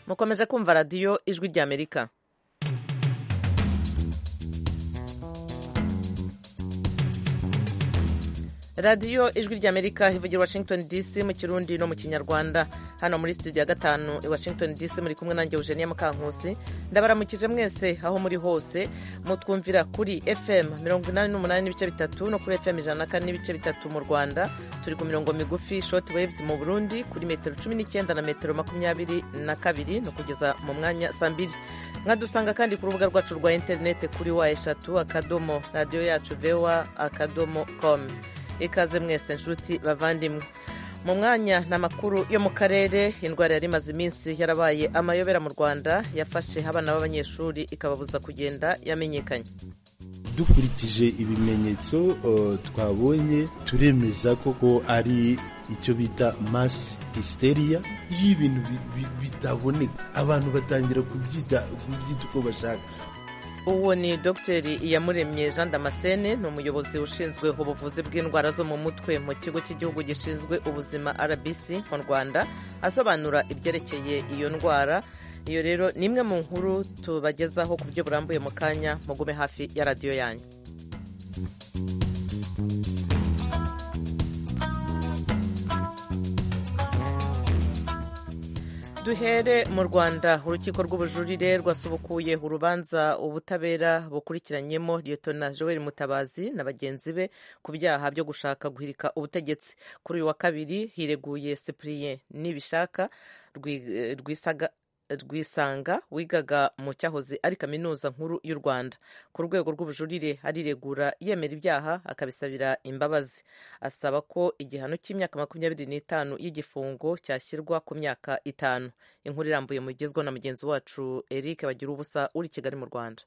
mukomeje kumva radiyo ijwi ry'amerika radiyo ijwi ry'amerika ivugira washington dc mu kirundi no mu kinyarwanda hano muri studio ya gatanu i washington dc muri kumwe nanjye eugenia mukankusi ndabaramukije mwese aho muri hose mutwumvira kuri fm mirongo inani n'umunani n'ibice bitatu no kuri fm ijana na kane n'ibice bitatu mu rwanda turi ku mirongo migufi short waves mu burundi kuri metero cumi n'icyenda na metero makumyabiri na kabiri no kugeza mu mwanya saa mbiri mwadusanga kandi ku rubuga rwacu rwa interineti kuri wa eshatu akadomo radiyo yacu vewa akadomo komu ikaze mwese nshuti bavandimwe mu mwanya ni amakuru yo mu karere indwara yari imaze iminsi yarabaye amayobera mu rwanda yafashe abana b'abanyeshuri ikababuza kugenda yamenyekanye dukurikije ibimenyetso twabonye turemeza koko ari icyo bita masi histeriya y'ibintu bitaboneka abantu batangira kubyita uko bashaka uwo ni dogiteri iyamuremye jean damascene ni umuyobozi ushinzwe ubuvuzi bw'indwara zo mu mutwe mu kigo cy'igihugu gishinzwe ubuzima rbc mu rwanda asobanura ibyerekeye iyo ndwara iyo rero ni imwe mu nkuru tubagezaho ku buryo burambuye mu kanya mugume hafi ya radiyo yanyu duhere mu rwanda urukiko rw'ubujurire rwasubukuye urubanza ubutabera bukurikiranyemo liyetona joel mutabazi na bagenzi be ku byaha byo gushaka guhirika ubutegetsi kuri uyu wa kabiri hireguye cyprien nibishaka rwisaga rwisanga wigaga mu cyahoze ari kaminuza nkuru y'u rwanda ku rwego rw'ubujurire ariregura yemera ibyaha akabisabira imbabazi asaba ko igihano cy'imyaka makumyabiri n'itanu y'igifungo cyashyirwa ku myaka itanu inkuru irambuye mu igezwa na mugenzi wacu eric bagira ubusa uri kigali mu rwanda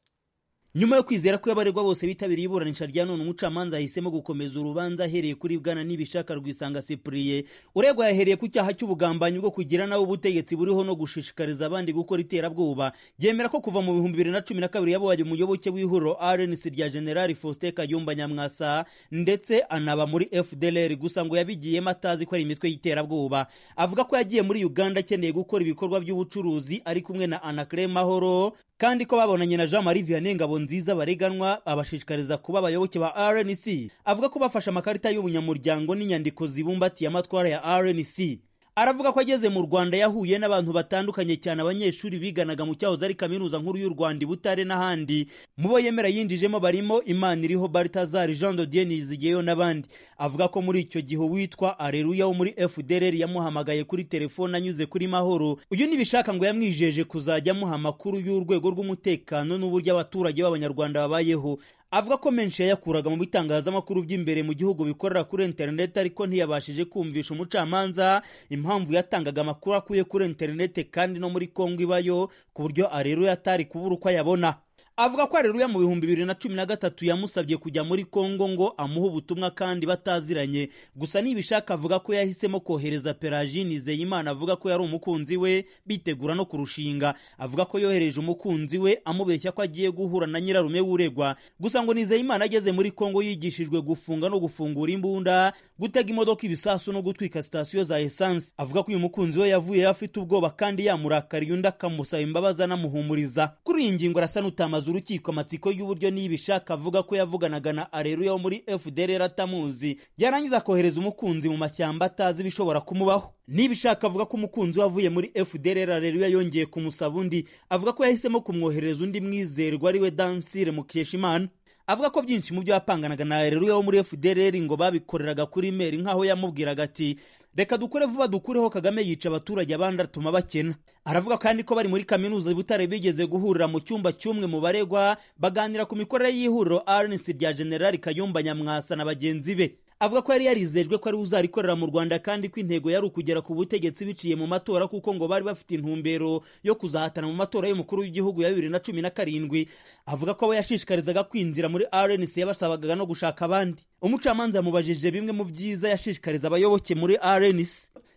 nyuma yo kwizera ko abaregwa bose bitabiriye iburanisha rya none umucamanza ahisemo gukomeza urubanza ahereye kuri bwana n'ibishaka rwisanga sipuriye uregwa yahereye ku cyaha cy'ubugambanyi bwo kugira nawe ubutegetsi buriho no gushishikariza abandi gukora iterabwoba byemera ko kuva mu bihumbi bibiri na cumi na kabiri yabaye umuyoboke w'ihuriro rnc rya generali faustin kayumba nyamwasa ndetse anaba muri fdlr gusa ngo yabigiyemo atazi ko ari imitwe y'iterabwoba avuga ko yagiye muri uganda akeneye gukora ibikorwa by'ubucuruzi ari kumwe na anacre mahoro kandi ko babonanye na jean marie vianney ngabo nziza bareganwa abashishikariza kuba abayoboke ba rnc avuga ko bafashe amakarita y'ubunyamuryango n'inyandiko zibumbatiye amatwara ya rnc aravuga ko ageze mu rwanda yahuye n'abantu batandukanye cyane abanyeshuri biganaga mu cyahoze ari kaminuza nkuru y'u rwanda i butare n'ahandi mu bo yemera yinjijemo barimo imana iriho baltazar jean dodie nizigeyo n'abandi avuga ko muri icyo gihe uwitwa areruya wo muri fdrr yamuhamagaye kuri telefone anyuze kuri mahoro uyu nibishaka ngo yamwijeje kuzajya amuha amakuru y'urwego rw'umutekano n'uburyo abaturage b'abanyarwanda babayeho avuga ko menshi yayakuraga mu bitangazamakuru by'imbere mu gihugu bikorera kuri interineti ariko ntiyabashije kumvisha umucamanza impamvu yatangaga amakuru akuye kuri interineti kandi no muri kongo ibayo ku buryo areruya atari kubura uko ayabona avuga ko areruya mu bihumbi bibiri na cumi na gatatu yamusabye kujya muri kongo ngo amuhe ubutumwa kandi bataziranye gusa nibishaka avuga ko yahisemo kohereza peragine nizeyimana avuga ko yari umukunzi we bitegura no kurushinga avuga ko yohereje umukunzi we amubeshya ko agiye guhura na nyirarume w'uregwa gusa ngo nizeyimana ageze muri kongo yigishijwe gufunga no gufungura imbunda gutega imodoka ibisasu no gutwika sitasiyo za esansi avuga ko uyu mukunzi we yavuyeyo afite ubwoba kandi yamurakariye undi akamusaba imbabazi anamuhumuriza kuri iyi ngingo arasa n'utamaze urukiko amatsiko y'uburyo nibishaka avuga ko yavuganaga na areruya wo muri fdr atamuzi yarangiza kohereza umukunzi mu mashyamba atazi ibishobora kumubaho nibishaka avuga ko umukunzi we avuye muri fdr areruya yongeye kumusaba undi avuga ko yahisemo kumwohereza undi mwizerwa ari we dansire mukeshimana avuga ko byinshi mu byo yapanganaga na areruya wo muri fdr ngo babikoreraga kuri meri nk'aho yamubwiraga ati reka dukore vuba dukureho kagame yica abaturage abandi atuma bakena aravuga kandi ko bari muri kaminuza butare bigeze guhurira mu cyumba cy'umwe mu baregwa baganira ku mikorere y'ihuriro rnc rya generali kayumba nyamwasa na bagenzi be avuga ko yari yarizejwe ko ari uzarikorera mu rwanda kandi ko intego yari ukugera ku butegetsi biciye mu matora kuko ngo bari bafite intumbero yo kuzahatana mu matora y'umukuru w'igihugu ya bibiri na cumi na karindwi avuga ko abo yashishikarizaga kwinjira muri rnc yabasabaga no gushaka abandi umucamanza yamubajije bimwe mu byiza yashishikariza abayoboke muri rnc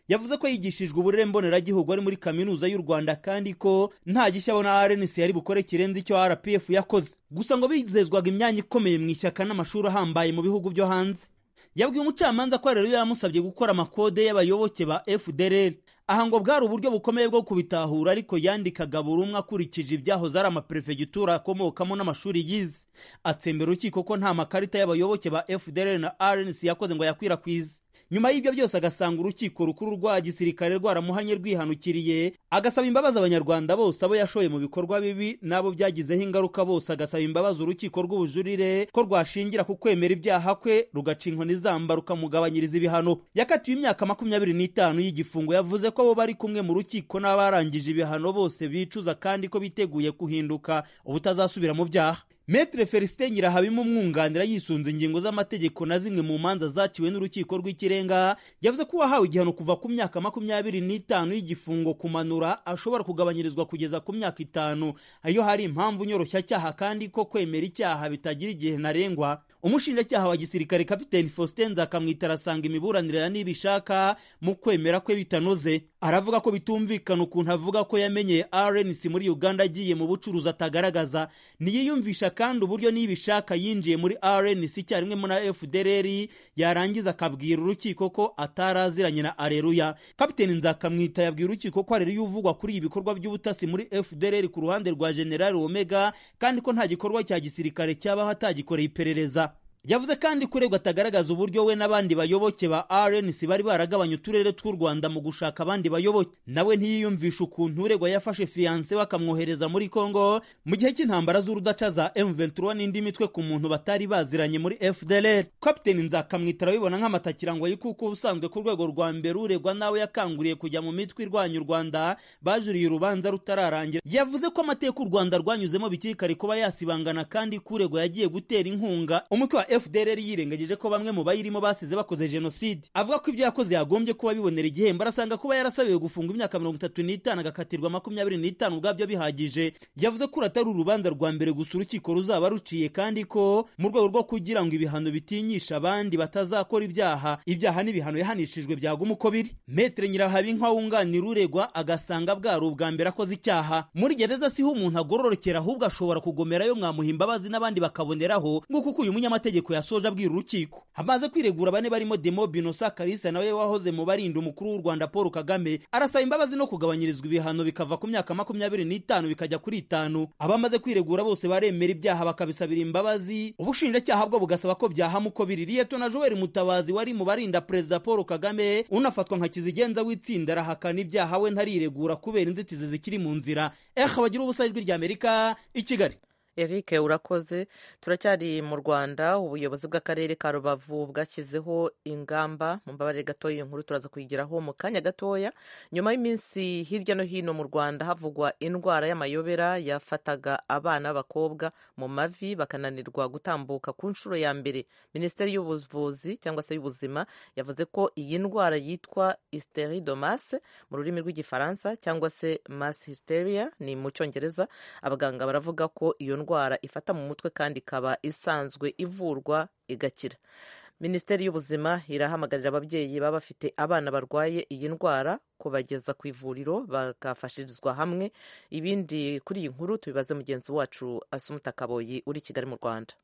yavuze ko yigishijwe uburere mboneragihugu ari muri kaminuza y'u rwanda kandi ko nta gishya abona rnc yari bukore kirenze icyo rpf yakoze gusa ngo bizezwaga imyanya ikomeye mu ishyaka n'amashuri ahambaye mu bihugu byo hanze yabwiye umucamanza ko rero yamusabye gukora amakode y'abayoboke ba fdr aha ngo bwari uburyo bukomeye bwo kubitahura ariko yandikaga buri umwe akurikije ibyahoze ari amaperefegitura akomokamo n'amashuri yize atsembera urukiko ko nta makarita y'abayoboke ba fdr na rnc yakoze ngo yakwirakwize nyuma y'ibyo byose agasanga urukiko rukuru rwa gisirikare rwaramuhanye rwihanukiriye agasaba imbabazi abanyarwanda bose abo yashoye mu bikorwa bibi n'abo byagizeho ingaruka bose agasaba imbabazi urukiko rw'ubujurire ko rwashingira ku kwemera ibyaha kwe rugaca inkoni zamba rukamugabanyiriza ibihano yakatiwe imyaka makumyabiri n'itanu y'igifungo yavuze ko abo bari kumwe mu rukiko n'abarangije ibihano bose bicuza kandi ko biteguye guhinduka ubutazasubira mu byaha Metre Felicite Nyirahabima umwunganira yisunze ingingo z'amategeko na zimwe mu manza zaciwe n'urukiko rw'ikirenga yavuze ko uwahawe igihano kuva ku myaka makumyabiri n'itanu y'igifungo kumanura ashobora kugabanyirizwa kugeza ku myaka itanu iyo hari impamvu nyoroshya kandi ko kwemera icyaha bitagira igihe ntarengwa umushinjacyaha wa gisirikare kapiteni Faustin Nzakamwitara arasanga imiburanira niba ishaka mu kwemera kwe bitanoze aravuga ko bitumvikana ukuntu avuga ko yamenye RNC muri Uganda agiye mu bucuruzi atagaragaza ntiyiyumvisha kandi uburyo nibishaka yinjiye muri RNC icyarimwe na FDLR yarangiza akabwira urukiko ko ataraziranye na Areruya Kapiteni Nzakamwita yabwira urukiko ko Areruya uvugwa kuri ibikorwa by'ubutasi muri FDLR ku ruhande rwa General Omega kandi ko nta gikorwa cya gisirikare cyabaho atagikoreye iperereza yavuze kandi kuregwa atagaragaza uburyo we n'abandi bayoboke ba RNC bari baragabanya uturere tw'u Rwanda mu gushaka abandi bayoboke nawe ntiyiyumvisha ukuntu uregwa yafashe fiyanse bakamwohereza muri Congo mu gihe cy'intambara z'urudaca za M23 n'indi mitwe ku muntu batari baziranye muri FDLR Captain Nzakamwitara bibona nk'amatakirangwa kuko ubusanzwe ku rwego rwa mbere uregwa nawe yakanguriye kujya mu mitwe irwanya u Rwanda bajuriye urubanza rutararangira yavuze ko amateka u Rwanda rwanyuzemo bikirikare kuba yasibangana kandi kuregwa yagiye gutera inkunga umutwe wa FDLR yirengagije ko bamwe mu bayirimo basize bakoze jenoside avuga ko ibyo yakoze yagombye kuba bibonera igihembo arasanga kuba yarasabiwe gufunga imyaka mirongo itatu n'itanu agakatirwa makumyabiri n'itanu ubwabyo bihagije yavuze ko atari urubanza rwa mbere gusa urukiko ruzaba ruciye kandi ko mu rwego rwo kugira ngo ibihano bitinyisha abandi batazakora ibyaha ibyaha n'ibihano yahanishijwe byaguma uko biri Maître Nyirahabinka wunganira uregwa agasanga bwari ubwa mbere akoze icyaha muri gereza siho umuntu agororokera ahubwo ashobora kugomerayo mwamuha imbabazi n'abandi bakaboneraho nk'uko uko uyu munyamategeko amategeko yasoje abwira urukiko hamaze kwiregura bane barimo demo binosa karisa nawe wahoze mu barinda umukuru w'u rwanda paul kagame arasaba imbabazi no kugabanyirizwa ibihano bikava ku myaka makumyabiri n'itanu bikajya kuri itanu abamaze kwiregura bose baremera ibyaha bakabisabira imbabazi ubushinjacyaha bwo bugasaba ko byahama uko biri liyetona joel mutabazi wari mu barinda perezida paul kagame unafatwa nka kizigenza w'itsinda arahakana ibyaha we ntariregura kubera inzitizi zikiri mu nzira ehe bagira ubusa ijwi ry'amerika i kigali Eric urakoze turacyari mu Rwanda ubuyobozi bw'akarere ka Rubavu bwashyizeho ingamba mu mbabare gatoya iyo nkuru turaza kuyigeraho mu kanya gatoya nyuma y'iminsi hirya no hino mu Rwanda havugwa indwara y'amayobera yafataga abana b'abakobwa mu mavi bakananirwa gutambuka ku nshuro ya mbere Minisiteri y'ubuvuzi cyangwa se y'ubuzima yavuze ko iyi ndwara yitwa hysteridomas mu rurimi rw'igifaransa cyangwa se mass hysteria ni mu cyongereza abaganga baravuga ko iyo ndwara ifata mu mutwe kandi ikaba isanzwe ivurwa igakira minisiteri y'ubuzima irahamagarira ababyeyi baba bafite abana barwaye iyi ndwara kubageza ku ivuriro bagafashirizwa hamwe ibindi kuri iyi nkuru tubibaze mugenzi wacu asumuta kaboyi uri kigali mu rwanda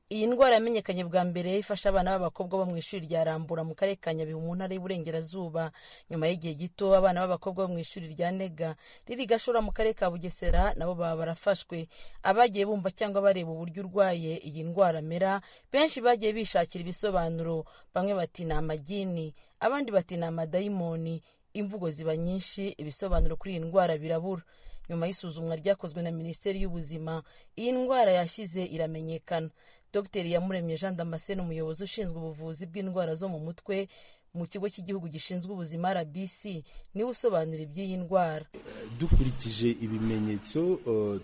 iyi ndwara yamenyekanye bwa mbere ifasha abana b'abakobwa bo mu ishuri rya rambura mu karere ka nyabihu mu ntara y'uburengerazuba nyuma y'igihe gito abana b'abakobwa bo mu ishuri rya nega riri gashora mu karere ka bugesera nabo baba barafashwe abagiye bumva cyangwa bareba uburyo urwaye iyi ndwara amera benshi bagiye bishakira ibisobanuro bamwe bati ni amagini abandi bati ni amadayimoni imvugo ziba nyinshi ibisobanuro kuri iyi ndwara birabura nyuma y'isuzumwa ryakozwe na minisiteri y'ubuzima iyi ndwara yashyize iramenyekana dr yamuremye jean damascene umuyobozi ushinzwe ubuvuzi bw'indwara zo mu mutwe mu kigo cy'igihugu gishinzwe ubuzima rbc niwe usobanura iby'iyi ndwara dukurikije ibimenyetso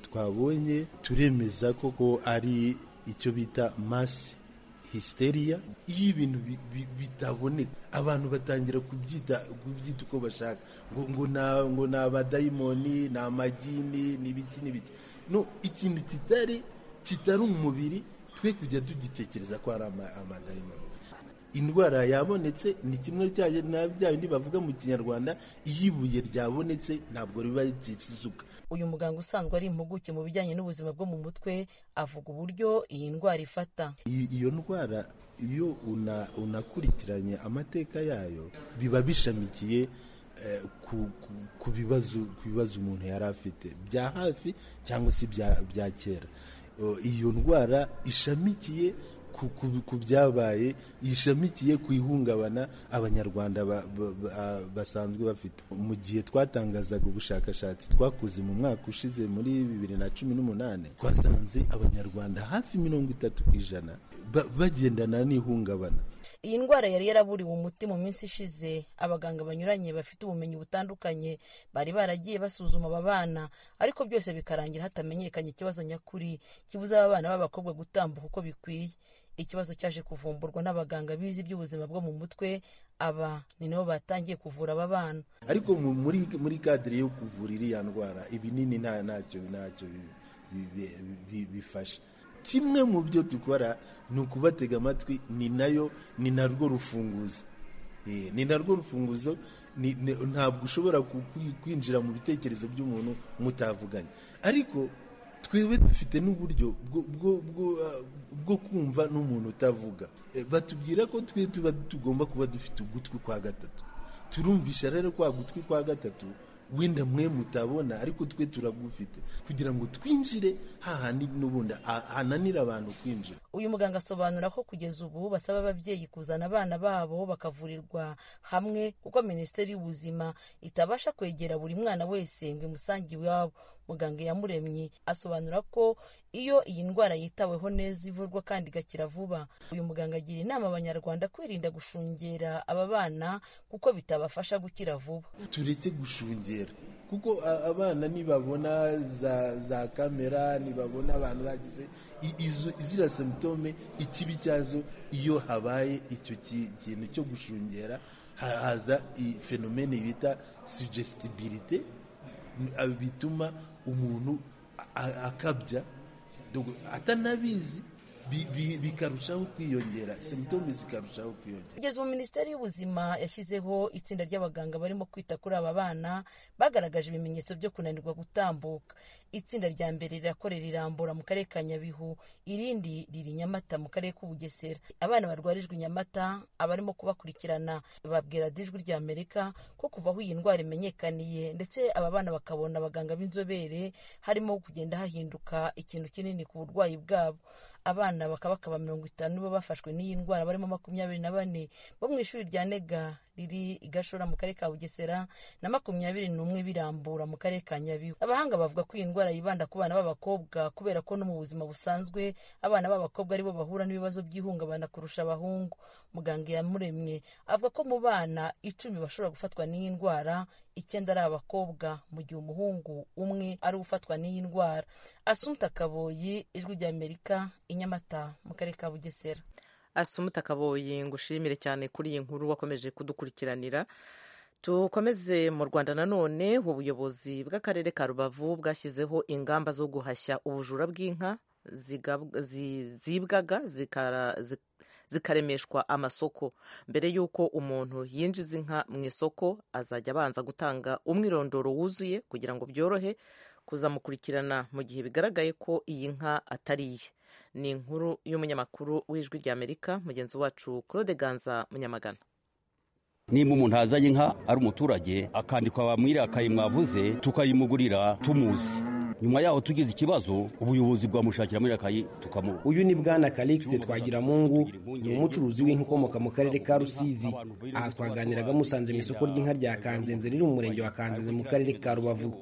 twabonye turemeza koko ari icyo bita masi histeriya iyo ibintu bitaboneka abantu batangira kubyita kubyita uko bashaka ngo ngo ngo ni abadayimoni ni amagini ni ibiki n'ibiki no ikintu kitari kitari umubiri twe kujya tugitekereza ko ari amadayimoni indwara yabonetse ni kimwe cya bya bindi bavuga mu kinyarwanda iyo ibuye ryabonetse ntabwo riba rikizuka uyu muganga usanzwe ari impuguke mu bijyanye n'ubuzima bwo mu mutwe avuga uburyo iyi ndwara ifata I- iyo ndwara iyo una- unakurikiranye amateka yayo biba bishamikiye eh, ku- ku- ku bibazo ku bibazo umuntu yari afite bya hafi cyangwa se ibya- bya kera O, iyo ndwara ishamikiye ku- ku- ku byabaye ishamikiye ku ihungabana abanyarwanda ba- ba- ba- basanzwe bafite mu gihe twatangazaga ubushakashatsi twakoze mu mwaka ushize muri bibiri na cumi n'umunani twasanze abanyarwanda hafi mirongo itatu ku ijana ba- bagendana n'ihungabana iyi ndwara yari yaraburiwe umuti mu minsi ishize abaganga banyuranye bafite ubumenyi butandukanye bari baragiye basuzuma aba bana ariko byose bikarangira hatamenyekanye ikibazo nyakuri kibuza aba bana b'abakobwa gutambuka uko bikwiye ikibazo cyaje kuvumburwa n'abaganga bize iby'ubuzima bwo mu mutwe aba ni nabo batangiye kuvura aba bana ariko mu- muri muri kadire yo kuvura iriya ndwara ibinini nta ntacyo ntacyo bi- bi- bi- bi- bifasha kimwe mu byo dukora ni ukubatega amatwi ni nayo ni narwo rufunguzo Eh, ni narwo rufunguzo ni- ni- ntabwo ushobora ku- kwi- kwinjira mu bitekerezo by'umuntu mutavuganye ariko twebwe dufite n'uburyo bwo- bwo- bwo, ah, bwo kumva n'umuntu utavuga Eh, batubwira ko twe tuba tugomba kuba dufite ugutwi kwa gatatu turumvisha rero kwa gutwi kwa gatatu wenda mwe mutabona ariko twe turagufite kugira ngo twinjire hahandi n'ubundi ha- hananira abantu kwinjira uyu muganga asobanura ko kugeza ubu basaba ababyeyi kuzana abana babo bakavurirwa hamwe kuko minisiteri y'ubuzima itabasha kwegera buri mwana wese ngo imusange iwabo muganga yamuremye asobanura ko iyo iyi ndwara yitaweho neza ivurwa kandi igakira vuba uyu muganga agira inama abanyarwanda kwirinda gushungera aba bana kuko bitabafasha gukira vuba tureke gushungera kuko a- abana nibabona za, za kamera nibabona abantu bagize i- izo ziriya symptome ikibi cyazo iyo habaye icyo ki- kintu cyo gushungera ha- haza i- phenomene bita suggestibility ni- a- bituma umuntu a- a- akabya Donc, atanabizi bi- bi- bikarushaho kwiyongera symptome zikarushaho kwiyongera kugeza ubu minisiteri y'ubuzima yashyizeho itsinda ry'abaganga barimo kwita kuri aba bana bagaragaje ibimenyetso byo kunanirwa gutambuka itsinda rya mbere rirakorera irambura mu karere ka nyabihu irindi riri i nyamata mu karere k'ubugesera abana barwarijwe i nyamata abarimo kubakurikirana babwira dijwi rya amerika ko kuva aho iyi ndwara imenyekaniye ndetse aba bana bakabona abaganga b'inzobere harimo kugenda hahinduka ikintu kinini ku burwayi bwabo abana bakaba bakaba mirongo itanu bo bafashwe n'iyi ndwara barimo makumyabiri na bane bo mu ishuri rya nega riri i gashora mu karere ka bugesera na makumyabiri n'umwe birambura mu karere ka nyabihu abahanga bavuga ko iyi ndwara yibanda ku bana b'abakobwa kubera ko no mu buzima busanzwe abana b'abakobwa aribo bahura n'ibibazo by'ihungabana kurusha abahungu muganga yamuremye avuga ko mu bana icumi bashobora gufatwa n'iyi ndwara icyenda ari abakobwa mu gihe umuhungu umwe ari ufatwa n'iyi ndwara asumta kaboyi ijwi rya amerika i nyamata mu karere ka bugesera asumuta kaboyi ngo ushimire cyane kuri iyi nkuru wakomeje kudukurikiranira tukomeze mu rwanda nanone ubuyobozi bw'akarere ka rubavu bwashyizeho ingamba zo guhashya ubujura bw'inka zigab- zi- zibwaga zikara- zi- zikaremeshwa amasoko mbere y'uko umuntu yinjiza inka mu isoko azajya abanza gutanga umwirondoro wuzuye kugira ngo byorohe kuzamukurikirana mu gihe bigaragaye ko iyi nka atari iye ni inkuru y'umunyamakuru w'ijwi ry'amerika mugenzi wacu claude ganza munyamagana nimba umuntu yazanye inka ari umuturage akandikwa bamwiriya akayi mwavuze tukayimugurira tumuzi nyuma yaho tugize ikibazo ubuyobozi bwamushakira muri akayi tukamuha uyu ni bwana kalixte twagiramungu ni umucuruzi w'inka ukomoka mu karere ka rusizi aha twaganiraga musanze mu isoko ry'inka rya kanzenze riri mu murenge wa kanzenze mu karere ka rubavu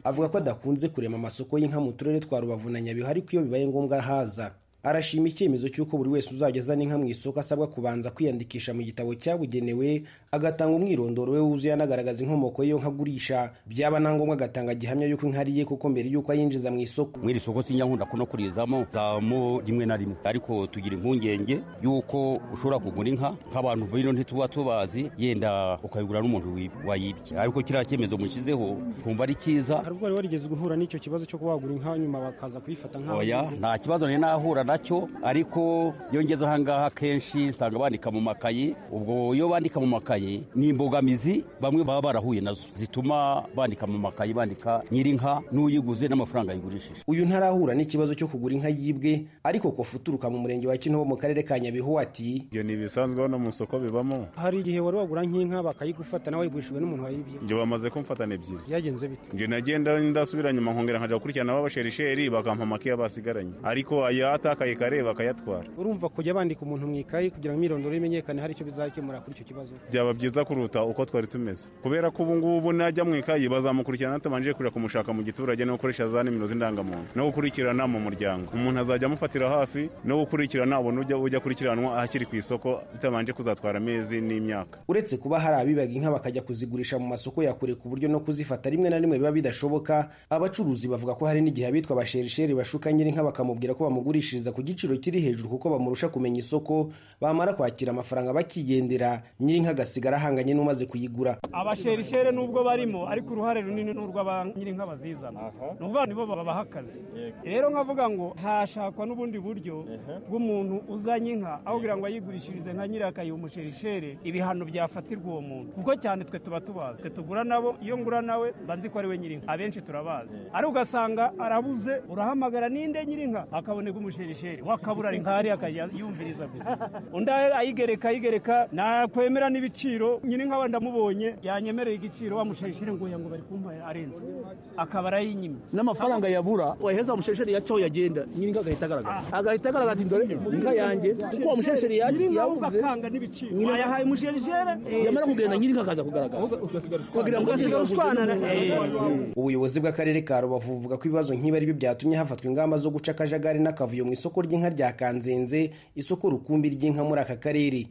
avuga ko adakunze kurema amasoko y'inka mu turere twa rubavu na nyabihu ariko iyo bibaye ngombwa haza arashima icyemezo cy'uko buri wese uzajya azana inka mu isoko asabwa kubanza kwiyandikisha mu gitabo cyabugenewe agatanga umwirondoro we wuzuye anagaragaza inkomoko y'iyo nka agurisha byaba na ngombwa agatanga gihamya y'uko inka ari iye kuko mbere y'uko ayinjiza mu isoko muri iri soko sinjya nkunda kuno kurizamo zamo rimwe na rimwe ariko tugira impungenge y'uko ushobora kugura inka nk'abantu bino ntituba tubazi yenda ukayigura n'umuntu wi- wayibye ariko kiriya cyemezo mushyizeho twumva ari cyiza hari ubwo wari warigeze guhura n'icyo kibazo cyo kuba wagura inka nyuma bakaza kuyifata nk'aho oya nta kibazo nari nahura nacyo ariko iyo ngeze ahangaha kenshi usanga bandika mu makayi ubwo iyo bandika mu makayi ni imbogamizi bamwe baba barahuye nazo zituma bandika mu makayi bandika nyirinka n'uyiguze n'amafaranga yigurishije uyu ntarahura n'ikibazo cyo kugura inka yibwe ariko kofa uturuka mu murenge wa kinoho mu karere ka nyabihu ati ibyo ni ibisanzwe hano mu isoko bibamo hari igihe wari wagura nk'inka bakayigufata nawe wayigurishijwe n'umuntu wayibye ibyo bamaze kumfatana ebyiri byagenze bite ibyo nagenda ndasubira nyuma nkongera nkajya gukurikirana b'abasherisheri bakampa amakiya basigaranye ariko ayatakaye kare bakayatwara urumva kujya bandika umuntu mu ikayi kugira ngo imyirondoro imenyekane hari icyo bizakemura kuri icyo kibazo byaba byiza kuruta uko twari tumeze kubera ko ubu ngubu najya mu ikayi bazamukurikirana batabanje kujya kumushaka mu giturage no gukoresha za nimero z'indangamuntu no gukurikirana mu muryango umuntu azajya amufatira hafi no gukurikirana ubona ujya ujya akurikiranwa akiri ku isoko bitabanje kuzatwara amezi n'imyaka uretse kuba hari abibaga inka bakajya kuzigurisha mu masoko ya kure ku buryo no kuzifata rimwe na rimwe biba bidashoboka abacuruzi bavuga ko hari n'igihe abitwa abasherisheri bashuka nyir'inka bakamubwira ko bamugurishiriza ku giciro kiri hejuru kuko bamurusha kumenya isoko bamara kwakira amafaranga bakigendera nyir'inka agasigara ahanganye n'umaze kuyigura abasherisheri nubwo barimo ariko uruhare runini ni urw'aba nyir'inka bazizana ni ukuvuga nibo babaha akazi rero nkavuga ngo hashakwa n'ubundi buryo bw'umuntu uzanye inka aho kugira ngo ayigurishirize nka nyiri akayiha umusherisheri ibihano byafatirwa uwo muntu kuko cyane twe tuba tubazi twe tugura nabo iyo ngura nawe banzi ko ari we nyir'inka abenshi turabazi ariko ugasanga arabuze urahamagara ninde nyir'inka akaboneka umusherisheri wakabura ari nkari akajya yumviriza gusa undi ayigereka ayigereka nakwemera n'ibiciro nyir'inka wenda amubonye yanyemereye igiciro wa musherisheri ngo ngo bari kumpa arenze akaba arayinyimye n'amafaranga yabura waheza umushesheri yacaho yagenda nyir'inka agahita agaragara agahita agaragara ati dore inka yanjye kuko uwo mushesheri yabuze wayahaye umusherishere yamara kugenda nyir'inka akaza kugaragara kugira ngo ugasigara ushwanana ubuyobozi bw'akarere ka rubavu buvuga ko ibibazo nk'ibi ari byo byatumye hafatwa ingamba zo guca akajagari n'akavuyo mu isoko ry'inka rya kanzenze isoko rukumbi ry'inka muri aka karere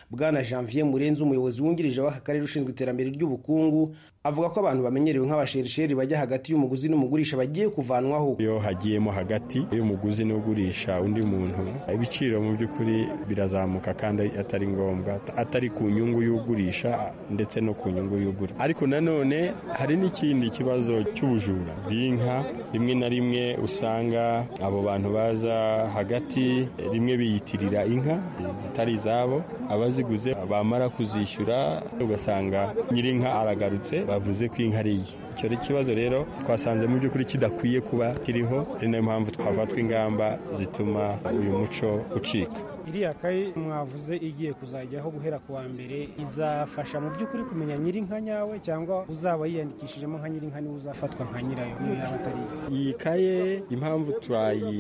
bwana janvier murenzi umuyobozi wungirije w'aka karere ushinzwe iterambere ry'ubukungu avuga ko abantu bamenyerewe nk'abasherisheri bajya hagati y'umuguzi n'umugurisha bagiye kuvanwaho iyo hagiyemo hagati y'umuguzi n'ugurisha undi muntu ibiciro mu by'ukuri birazamuka kandi atari ngombwa atari ku nyungu y'ugurisha ndetse no ku nyungu y'ugura ariko nanone hari n'ikindi kibazo cy'ubujura bw'inka rimwe na rimwe usanga abo bantu baza hagati rimwe biyitirira inka zitari izabo abaziguze bamara kuzishyura ugasanga nyir'inka aragarutse bavuze ko inka ari iye icyo ari ikibazo rero twasanze mu by'ukuri kidakwiye kuba kiriho ari nayo mpamvu twafatwa ingamba zituma uyu muco ucika iriya kayi mwavuze igiye kuzajyaho guhera ku wa mbere izafasha mu by'ukuri kumenya nyir'inka nyawe cyangwa uzaba yiyandikishijemo nka nyir'inka niwe uzafatwa nka nyirayo niyo yaba atari iyi kaye impamvu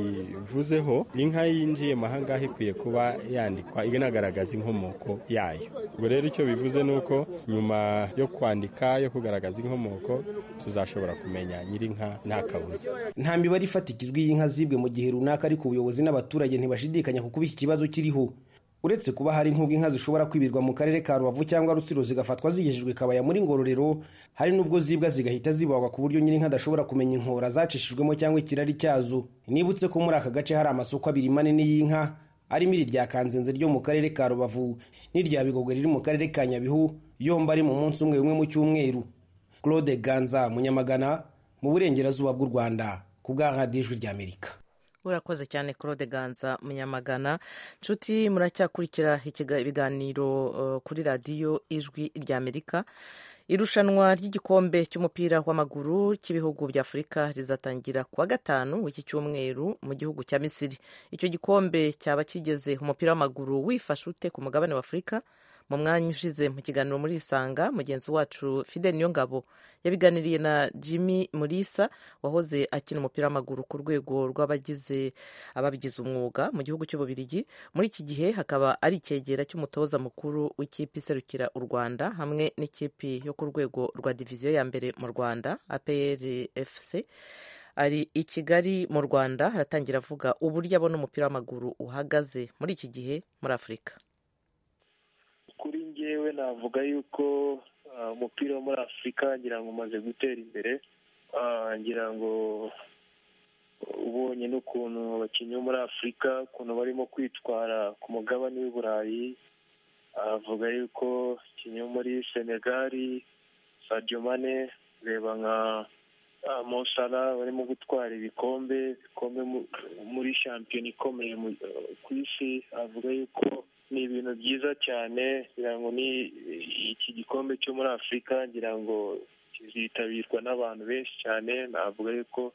twayivuzeho inka yinjiye ahangaha ikwiye kuba yandikwa inagaragaza inkomoko yayo ubwo rero icyo bivuze ni uko nyuma yo kwandika yo kugaragaza inkomoko tuzashobora kumenya nyir'inka nta kabuza nta mibare ifatikizwa y'inka zibwe mu gihe runaka ariko ubuyobozi n'abaturage ntibashidikanya ku kuba iki kibazo kiriho uretse kuba hari nk'ubwo inka zishobora kwibirwa mu karere ka rubavu cyangwa rutsiro zigafatwa zigejejwe kabaya muri ngororero hari n'ubwo zibwa zigahita zibagwa ku buryo nyir'inka adashobora kumenya inkora zacishijwemo cyangwa ikirari cyazo nibutse ko muri aka gace hari amasoko abiri manini y'inka arimo iri rya kanzenze ryo mu karere ka rubavu n'irya bigogwe riri mu karere ka nyabihu yombi ari mu munsi umwe umwe mu cyumweru claude ganza munyamagana mu burengerazuba bw'u rwanda ku bwa ijwi ry'amerika urakoze cyane claude ganza munyamagana nshuti muracyakurikira ibiganiro kuri radiyo ijwi ry'amerika irushanwa ry'igikombe cy'umupira w'amaguru cy'ibihugu bya afurika rizatangira kuwa gatanu w'iki cyumweru mu gihugu cya misiri icyo gikombe cyaba kigeze umupira w'amaguru wifashe ute ku mugabane wa afurika mu mwanya ushize mu kiganiro muri isanga mugenzi wacu fide niyongabo yabiganiriye na jimmy murisa wahoze akina umupira w'amaguru ku rwego rw'abagize ababigize umwuga mu gihugu cy'ububirigi muri iki gihe hakaba ari icyegera cy'umutoza mukuru w'ikipe iserukira u rwanda hamwe n'ikipe yo ku rwego rwa diviziyo ya mbere mu rwanda APRFC ari i kigali mu rwanda aratangira avuga uburyo abona umupira w'amaguru uhagaze muri iki gihe muri afurika kuri ngewe navuga yuko umupira wo muri afurika ngira ngo umaze gutera imbere ngira ngo ubonye n'ukuntu abakinnyi bo muri afurika ukuntu barimo kwitwara ku mugabane w'i burayi avuga yuko abakinnyi bo muri senegali sadio mane ureba nka mosara barimo gutwara ibikombe bikombe muri shampiyona ikomeye ku isi avuga yuko ni ibintu byiza cyane ngira ngo ni iki gikombe cyo muri afurika ngira ngo kizitabirwa n'abantu benshi cyane navuga yuko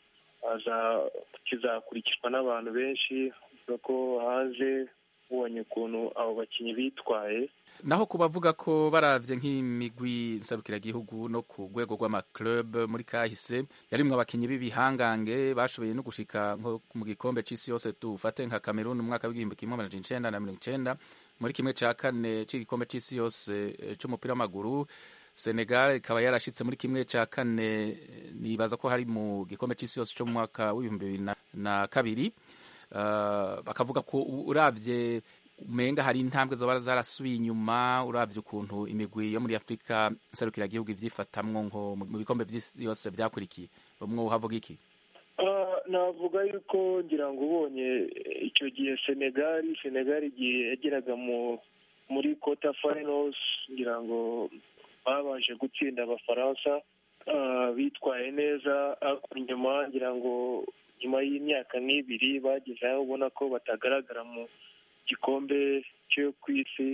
kizakurikizwa n'abantu benshi avuga ko hanze ubonye ukuntu abo bakinnyi bitwaye naho ku bavuga ko barabye nk'imigwi nsabukiragihugu no ku rwego rw'amakirub muri kahise yarimwo abakinnyi b'ibihangange bashoboye no gushika nko mu gikombe c'isi yose tufate nka Cameroon mu mwaka w'igihumbi kimwe amajana icenda na mirongo icenda muri kimwe ca kane c'igikombe c'isi yose c'umupira w'amaguru Senegal ikaba yarashitse muri kimwe ca kane nibaza ko hari mu gikombe c'isi yose co mu mwaka w'ibihumbi bibiri na kabiri bakavuga ko uravye umenga hari intambwe zoba zarasubiye inyuma uravye ukuntu imigwi yo muri afurika nserukiragihugu ivyifatamwo nko mu bikombe byose vyakurikiye bamwe uhavuga iki navuga yuko ngira ngo ubonye icyo gihe senegali senegali igihe yageraga muri kota finals ngira ngo babashe gutsinda abafaransa bitwaye neza inyuma ngira ngo nyuma y'imyaka nk'ibiri bageze aho ubona ko batagaragara mu gikombe cyo ku isi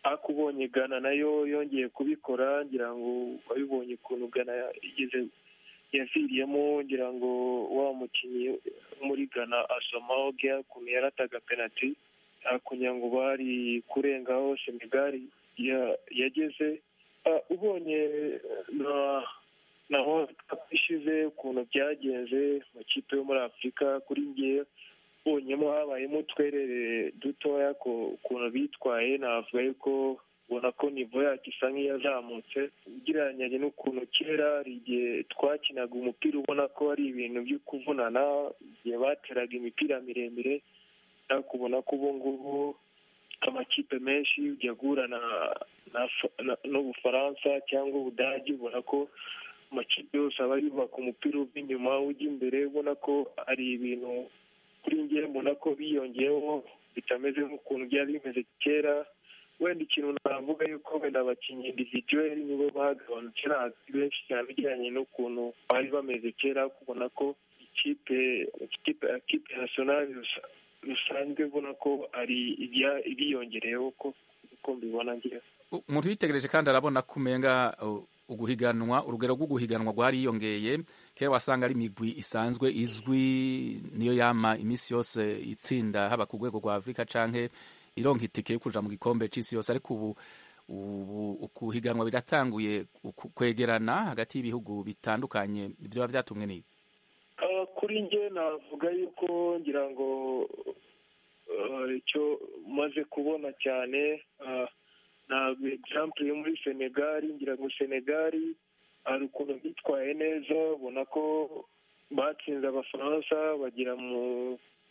ariko ubonye gana nayo yongeye kubikora ngira ngo wabibonye ukuntu gana igeze yaviriyemo ngira ngo wa mukinnyi muri gana asoma ogea ukuntu yarataga penaliti kugira ngo bari kurengaho senegali yageze ubonye na naho ishize ukuntu byagenze mu kipe yo muri afurika kuri ngewe bonyemo habayemo utwerere dutoya ukuntu bitwaye navuga yuko ubona ko nivo yacu isa nk'iyazamutse ugereranyije n'ukuntu kera hari igihe twakinaga umupira ubona ko ari ibintu byo kuvunana igihe bateraga imipira miremire ariko ubona ko ubu ngubu amakipe menshi ujya guhura n'ubufaransa cyangwa ubudage ubona ko amakipe yose aba yubaka umupira uva inyuma ujya imbere ubona ko ari ibintu kuri nge mbona ko biyongeyeho bitameze nk'ukuntu byari bimeze kera wenda ikintu navuga yuko wenda abakinnyi individuweli nibo bagabanutse ntabwo benshi cyane bijyanye n'ukuntu bari bameze kera kubona ko ikipe ikipe nasiyonali rusanzwe ubona ko ari ibiyongereyeho uko mbibona ngewe umuntu uyitegereje kandi arabona ko umenga uguhiganwa urugero rwo guhiganwa rwariyongeye kera wasanga ari imigwi isanzwe izwi niyo yama iminsi yose itsinda haba ku rwego rwa afurika canke ironka itike yo kuja mu gikombe c'isi yose ariko ubu ukuhiganwa biratanguye kwegerana hagati y'ibihugu bitandukanye vyoba vyatumwe n'ibi kuri nge navuga yuko ngira ngo icyo maze kubona cyane ntabwo egisampure yo muri senegali ngira ngo senegali hari ukuntu bitwaye neza ubona ko batsinze abafaransa bagera mu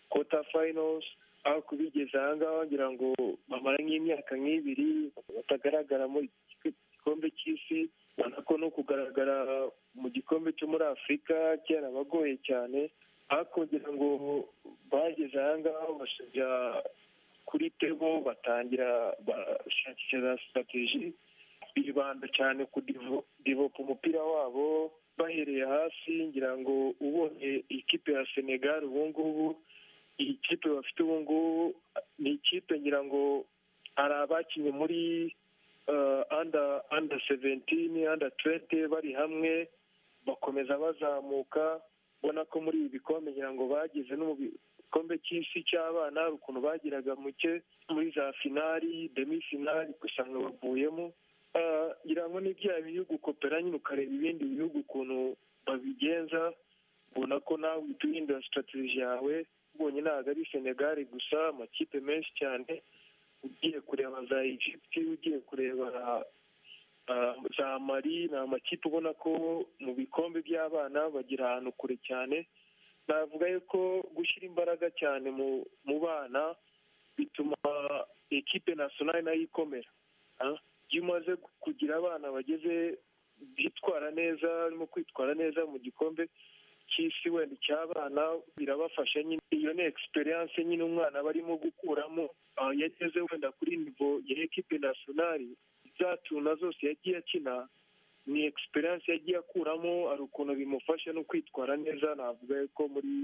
kota finals ariko bigeze ahangaha wagira ngo bamara nk'imyaka nk'ibiri batagaragara mu gikombe cy'isi ubona ko no kugaragara mu gikombe cyo muri afurika cyarabagoye cyane ariko ngira ngo bageze ahangaha basubya kuri tebo batangira bashakisha za sitrategi bibanda cyane ku divopa umupira wabo bahereye hasi ngira ngo ubonye ikipe ya senegal ubungubu iyi kipe bafite ubungubu ni ikipe ngira ngo hari abakinnye muri anda anda seventini anda tuwenti bari hamwe bakomeza bazamuka ubona ko muri ibi bikombe ngira ngo bagize igikombe cy'isi cy'abana hari ukuntu bagiraga muke muri za finari demi finari usanga bavuyemo ngira ngo ni bya bihugu kopera nyine ukareba ibindi bihugu ukuntu babigenza ubona ko nawe uhita uhindura sitrategi yawe ubonye ntabwo ari senegali gusa amakipe menshi cyane ugiye kureba za egypt ugiye kureba za mari ni amakipe ubona ko mu bikombe by'abana bagira ahantu kure cyane navuga yuko gushyira imbaraga cyane mu bana bituma ekipe nasiyonari nayo ikomera iyo umaze kugira abana bageze bitwara neza barimo kwitwara neza mu gikombe cy'isi wenda icy'abana birabafasha nyine iyo ni egisperiyanse nyine umwana barimo gukuramo yageze wenda kuri nivo ya ekipe nasiyonari za tuna zose yagiye akina ni egisperiyanse yagiye akuramo hari ukuntu bimufasha no kwitwara neza navuga ko muri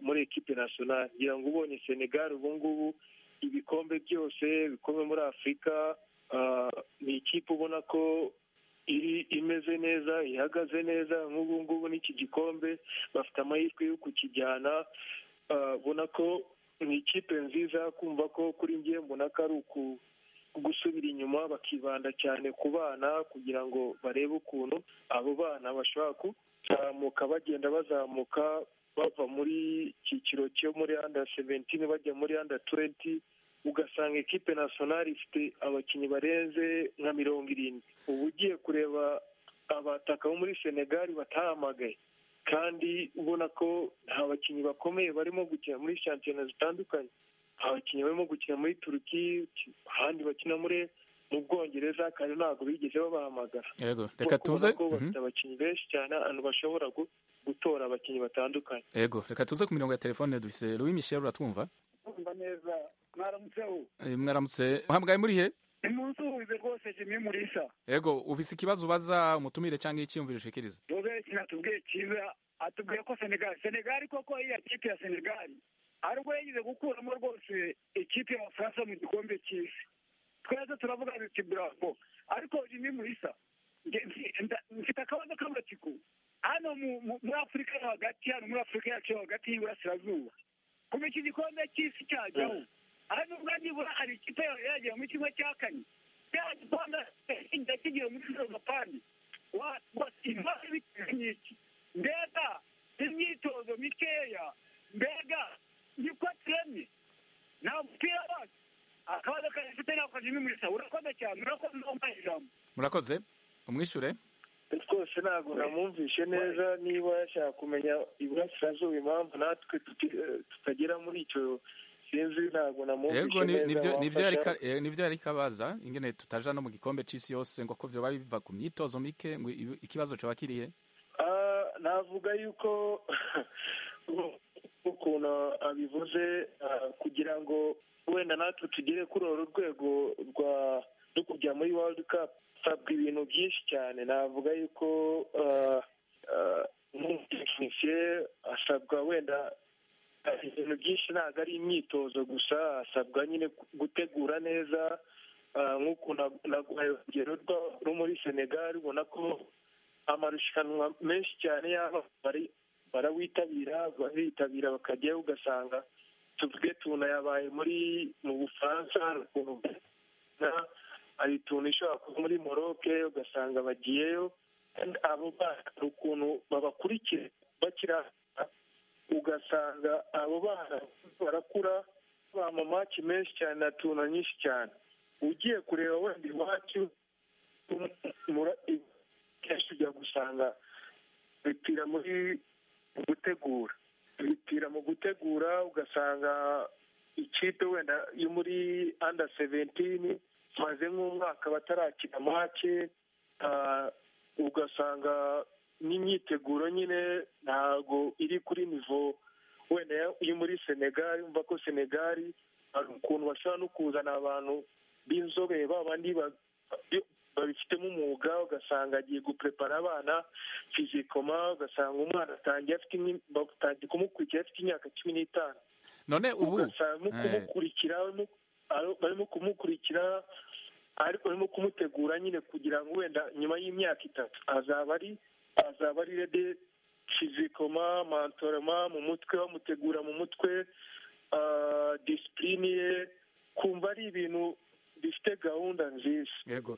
muri ekipe nasiyonari ngira ngo ubonye senegali ubu ngubu ibikombe byose bikombe muri afurika ni ikipe ubona ko iri imeze neza ihagaze neza nk'ubu ngubu n'iki gikombe bafite amahirwe yo kukijyana ubona ko ni ikipe nziza kumva ko kuri ngiye mbona ko ari uku gusubira inyuma bakibanda cyane ku bana kugira ngo barebe ukuntu abo bana bashobora kuzamuka bagenda bazamuka bava muri icyiciro cyo muri anda seventini bajya muri anda tuwenti ugasanga ekipe nasiyonari ifite abakinnyi barenze nka mirongo irindwi uba ugiye kureba abataka bo muri senegali batahamagaye kandi ubona ko nta bakinnyi bakomeye barimo gukina muri shampiyona zitandukanye abakinnyi barimo gukina muri turuki ahandi bakina muri mu bwongereza kandi ntabwo bigeze babahamagara yego reka tuze ko bafite abakinnyi benshi cyane ahantu bashobora gutora abakinnyi batandukanye yego reka tuze ku mirongo ya telefone dufise Louis Michel uratwumva ndumva neza mwaramutseho mwaramutse muhamagaye muri he umunsi uhuze rwose jimwe murisa yego ufise ikibazo ubaza umutumire cyangwa icyiyumviro ushikiriza dobe kinatubwiye cyiza atubwiye ko senegali senegali koko iya kipe ya senegali aribwo yagize gukuramo rwose ikipe y'abafaransa mu gikombe cy'isi twese turavuga biti buravo ariko jimwe murisa mfite akabazo k'amatsiko hano muri afurika yo hagati hano muri afurika yacu yo hagati y'iburasirazuba kuva iki gikombe cy'isi cyajyaho hano ubwo nibura hari ikipe yagera muri kimwe cya kane cya gikombe kijya kigira muri kizoza pandi ibibazo bitanyiki mbega imyitozo mikeya mbega niko turemye nta mupira wacu akabazo kagifite nako jimwe muri sa urakoze cyane urakoze umpaye ijambo murakoze umwishure rwose ntabwo namwumvishe neza niba yashaka kumenya iburasirazuba impamvu natwe tutagera muri icyo sinzi ntabwo namwumvishe neza nibyo yari kabaza ingene tutaja no mu gikombe c'isi yose ngo ko vyoba biva ku myitozo mike ngo ikibazo coba kirihe navuga yuko ukuntu abivuze kugira ngo wenda natwe tugere kuri uru rwego rwa rwo kujya muri world cup hasabwa ibintu byinshi cyane navuga yuko nk'umutekinisiye asabwa wenda ibintu byinshi ntabwo ari imyitozo gusa asabwa nyine gutegura neza nk'uko naguhaye urugero rwo muri senegali ubona ko amarushanwa menshi cyane yaba barawitabira baritabira bakajyayo ugasanga tuvuge tuna yabaye muri mu bufaransa hari tuna ishobora kuba muri moroke ugasanga bagiyeyo abo bana ukuntu babakurikira bakira ugasanga abo bana barakura amamaki menshi cyane na tuna nyinshi cyane ugiye kureba wenda iwacu kenshi ujya gusanga bipira muri gutegura bipira mu gutegura ugasanga ikipe wenda yo muri anda seventini maze nk'umwaka batarakina make ugasanga n'imyiteguro nyine ntabwo iri kuri nivo wenda yo muri senegali umva ko senegali hari ukuntu bashobora no kuzana abantu b'inzobere babandi babifitemo umwuga ugasanga agiye guprepara abana fizikoma ugasanga umwana atangiye afite batangiye kumukurikira afite imyaka cumi n'itanu none ubu ugasanga kumukurikira barimo kumukurikira ariko barimo kumutegura nyine kugira ngo wenda nyuma y'imyaka itatu azaba ari azaba ari rede fizikoma mantoroma mu mutwe bamutegura mu mutwe disipurine ye kumva ari ibintu bifite gahunda nziza yego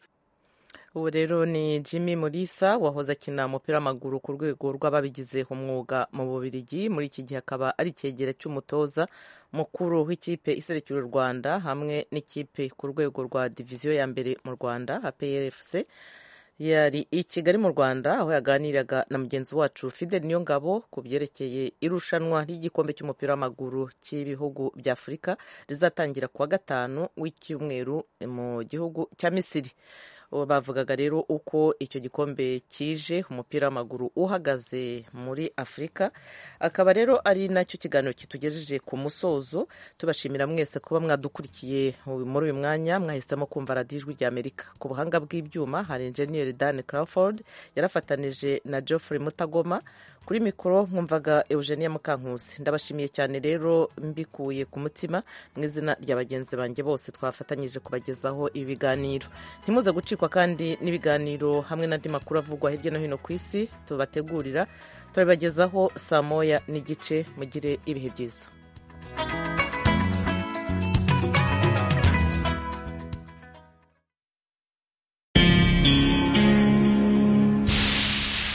ubu rero ni Jimmy murisa wahoze akina umupira w'amaguru ku rwego rw'ababigize umwuga mu bubirigi muri iki gihe akaba ari icyegera cy'umutoza mukuru w'ikipe iserekera u rwanda hamwe n'ikipe ku rwego rwa diviziyo ya mbere mu rwanda APRFC yari i kigali mu rwanda aho yaganiraga na mugenzi wacu fidel niyongabo ku byerekeye irushanwa ry'igikombe cy'umupira w'amaguru cy'ibihugu bya afurika rizatangira kuwa gatanu w'icyumweru mu gihugu cya misiri bavugaga rero uko icyo gikombe kije umupira w'amaguru uhagaze muri afurika akaba rero ari nacyo kiganiro kitugejeje ku musozo tubashimira mwese kuba mwadukurikiye muri uyu mwanya mwahisemo kumva radiyo ijwi rya amerika ku buhanga bw'ibyuma hari enjeniyeri dan crawford yarafatanije na geoffrey mutagoma kuri mikoro mwumvaga eugenia mukankusi ndabashimiye cyane rero mbikuye ku mutima mu izina rya bagenzi banjye bose twafatanyije kubagezaho ibi biganiro ntimuze gucikwa kandi n'ibiganiro hamwe n'andi makuru avugwa hirya no hino ku isi tubategurira turabibagezaho saa moya n'igice mugire ibihe byiza